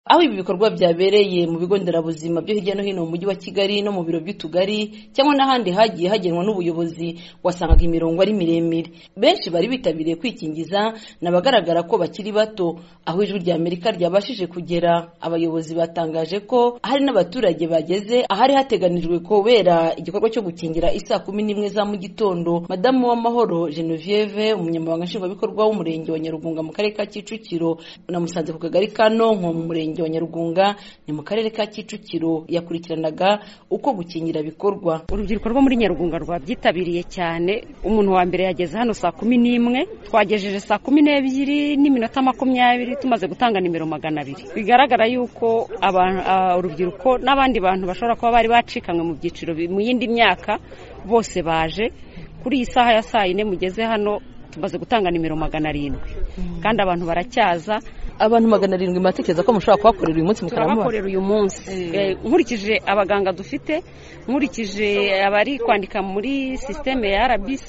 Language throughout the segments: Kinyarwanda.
aho ibi bikorwa byabereye mu bigo nderabuzima byo hirya no hino mu mujyi wa kigali no mu biro by'utugari cyangwa n'ahandi hagiye hagenwa n'ubuyobozi wasangaga imirongo ari miremire benshi bari bitabiriye kwikingiza ni abagaragara ko bakiri bato aho ijwi rya amerika ryabashije kugera abayobozi batangaje ko hari n'abaturage bageze ahari hateganijwe kubera igikorwa cyo gukingira isaa kumi n'imwe za mu gitondo madamu w'amahoro genevieve umunyamabanga nshingwabikorwa w'umurenge wa nyarugunga mu karere ka kicukiro namusanze ku kagari ka nonko mu murenge wa nyarugunga ni mu karere ka kicukiro yakurikiranaga uko gukingira bikorwa urubyiruko rwo muri nyarugunga rwabyitabiriye cyane umuntu wa mbere yageze hano saa kumi n'imwe twagejeje saa kumi n'ebyiri n'iminota makumyabiri tumaze gutanga nimero magana abiri bigaragara yuko abantu- ah, urubyiruko n'abandi bantu bashobora kuba bari bacikanywe mu byiciro bi- mu yindi myaka bose baje kuri iyi saha ya saa yine mugeze hano tumaze gutanga nimero magana arindwi kandi abantu baracyaza abantu magana arindwi batekereza ko mushobora kuhakorera uyu munsi mukaramuha turabakorera uyu munsi Eh, nkurikije abaganga dufite nkurikije abari kwandika muri sisiteme ya rbc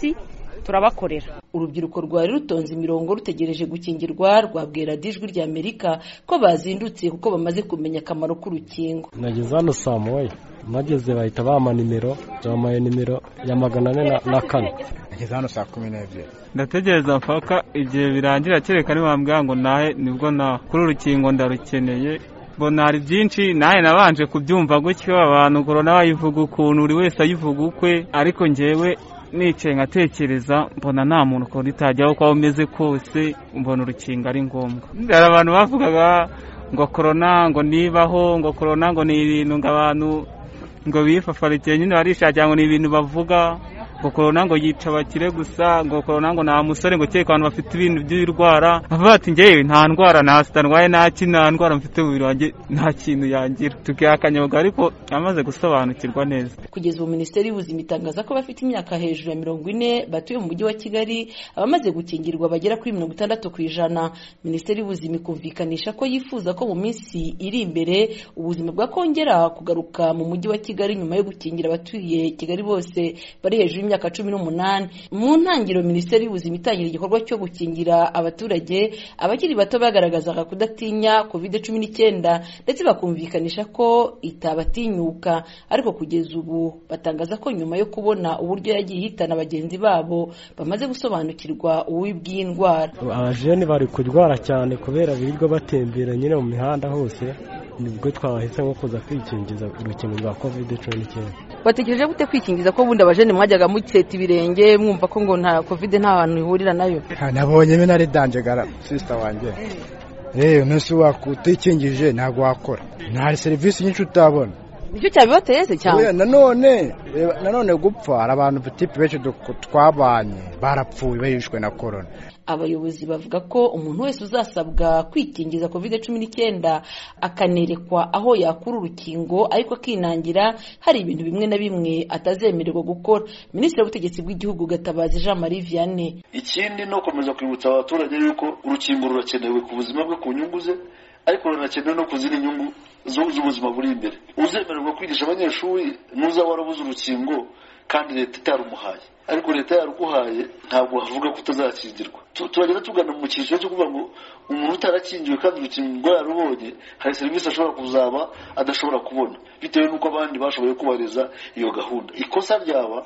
turabakorera urubyiruko rwari rutonze imirongo rutegereje gukingirwa rwabwira dijwi rya amerika ko bazindutse kuko bamaze kumenya akamaro k'urukingo nageze hano saa moya nageze bahita bampa nimero bamaye nimero ya magana ane na- na kane ngeze hano saa kumi n'ebyiri ndategereza mpaka igihe birangira kereka niwambwira ngo nahe nibwo na kuri urukingo ndarukeneye mbona hari byinshi nahe nabanje kubyumva gutyo abantu korona bayivuga ukuntu buri wese ayivuga ukwe ariko njyewe nicaye nkatekereza mbona nta muntu ukuntu itajyaho uko waba umeze kose mbona urukingo ari ngombwa hari abantu bavugaga ngo korona ngo nibaho ngo korona ngo ni ibintu ngo abantu ngo bifafarikiye nyine barishakira ngo ni ibintu bavuga ngo korona ngo yica abakire gusa ngo korona ngo nta musore ngo kereka abantu bafite ibintu by'indwara bavuga bati njyewe nta ndwara nta sida ndwaye nta ki nta ndwara mfite mu mubiri wanjye nta kintu yangira tukiha akanyabaga ariko amaze gusobanukirwa neza kugeza ubu minisiteri y'ubuzima itangaza ko abafite imyaka hejuru ya mirongo ine batuye mu mujyi wa kigali abamaze gukingirwa bagera kuri mirongo itandatu ku ijana minisiteri y'ubuzima ikumvikanisha ko yifuza ko mu minsi iri imbere ubuzima bwakongera kugaruka mu mujyi wa kigali nyuma yo gukingira abatuye kigali bose bari hejuru y'imyaka cumi n'umunani mu ntangiriro minisiteri y'ubuzima itangira igikorwa cyo gukingira abaturage abakiri bato bagaragazaga kudatinya covid cumi n'icyenda ndetse bakumvikanisha ko itabatinyuka ariko kugeza ubu batangaza ko nyuma yo kubona uburyo yagiye ihitana bagenzi babo bamaze gusobanukirwa uwo ibwiye indwara abajene bari kurwara cyane kubera birirwa batembera nyine mu mihanda hose nibwo twabahise nko kuza kwikingiza urukingo rwa kovide cumi n'icyenda bategereje gute kwikingiza ko bundi abajene mwajyaga muketa ibirenge mwumva ko ngo nta covid nta hantu ihurira nayo nabonye bino ari danjegara sisita wanjye rero umunsi utikingije ntabwo wakora hari serivisi nyinshi utabona nicyo cyabibateye se Oya, nanone reba, nanone gupfa hari abantu tipu benshi duk- twabanye barapfuye bahishwe na korona abayobozi bavuga ko umuntu wese uzasabwa kwikingiza covid cumi n'icyenda akanerekwa aho yakura urukingo ariko akinangira hari ibintu bimwe na bimwe atazemererwa gukora minisitiri w'ubutegetsi bw'igihugu gatabazi jean marie vianney ikindi ni ukomeza kwibutsa abaturage yuko urukingo rurakenewe ku buzima bwe ku nyungu ze ariko runakenewe no ku zindi nyungu zo- z'ubuzima buri imbere uzemererwa kwigisha abanyeshuri nuza warabuze urukingo kandi leta itarumuhaye ariko leta yaruguhaye ntabwo havuga ko utazakingirwa Tu- turagenda tugana mu cyiciro cyo kuvuga ngo umuntu utarakingiwe kandi urukingo yararubonye hari serivisi ashobora kuzaba adashobora kubona bitewe n'uko abandi bashoboye kubahiriza iyo gahunda ikosa ryaba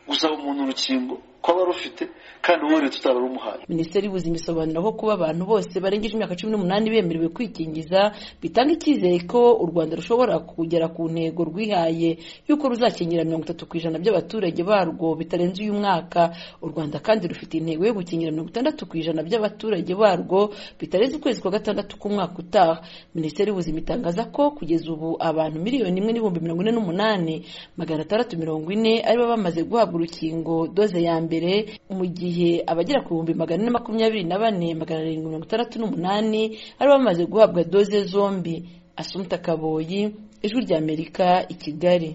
gusaba umuntu urukingo ko aba arufite kandi wowe leta utararumuhaye minisiteri y'ubuzima isobanura ko kuba abantu bose barengeje imyaka cumi n'umunani bemerewe kwikingiza bitanga icyizere ko u rwanda rushobora kugera ku ntego rwihaye y'uko ruzakingira mirongo itatu ku ijana by'abaturage barwo bitarenze uyu mwaka u rwanda kandi rufite intego yo gukingira mirongo itandatu ku ijana by'abaturage barwo bitarenze ukwezi kwa gatandatu k'umwaka utaha minisiteri y'ubuzima itangaza ko kugeza ubu abantu miliyoni imwe n'ibihumbi mirongo ine n'umunani magana atandatu mirongo ine aribo bamaze guhabwa urukingo doze ya mbere mu gihe abagera ku bihumbi magana ane makumyabiri na bane magana arindwi mirongo itandatu n'umunani aribo bamaze guhabwa doze zombi asumta kaboyi ijwi ry'amerika i kigali